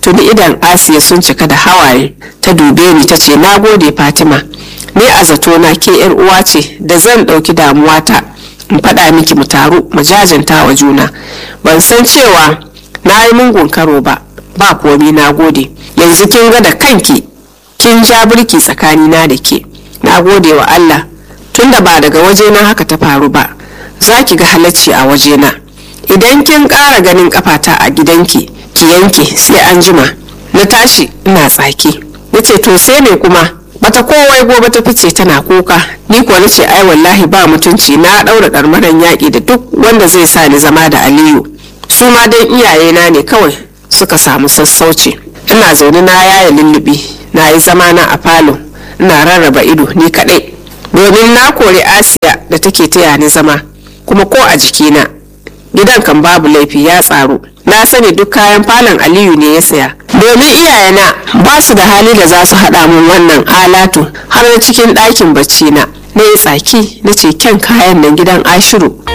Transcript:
tuni idan asiya sun cika da hawaye ta dube ni ta ce na gode fatima ni a zato na ke yar uwa ce da zan ɗauki damuwata in faɗa miki mu taru mu jajanta wa juna ban san cewa na yi mungun karo ba ba komi na gode yanzu kin ga da kanki kin ja birki tsakanina da ke na gode wa allah tunda ba daga wajena haka ta faru ba za ki ga halacci a wajena idan kin ƙara ganin kafata a gidanki ki yanke sai an jima na tashi ina tsaki na ce to sai me kuma bata kowai gobe ta fice tana kuka ni kuwa nace ai wallahi ba mutunci na ɗaura ɗarmaran yaƙi da duk wanda zai sa ni zama da aliyu su ma dan iyayena ne kawai suka samu sassauci ina zaune na yaya lullubi na yi zama na a falo ina rarraba ido ni kaɗai domin na kori asiya da take taya ni zama kuma ko a jikina gidan kan babu laifi ya tsaro na sani duk kayan falon aliyu ne ya saya domin iyayena ba su da hali da za su haɗa min wannan alatu har na cikin ɗakin bacci na na yi tsaki na ce kyan kayan nan gidan ashiru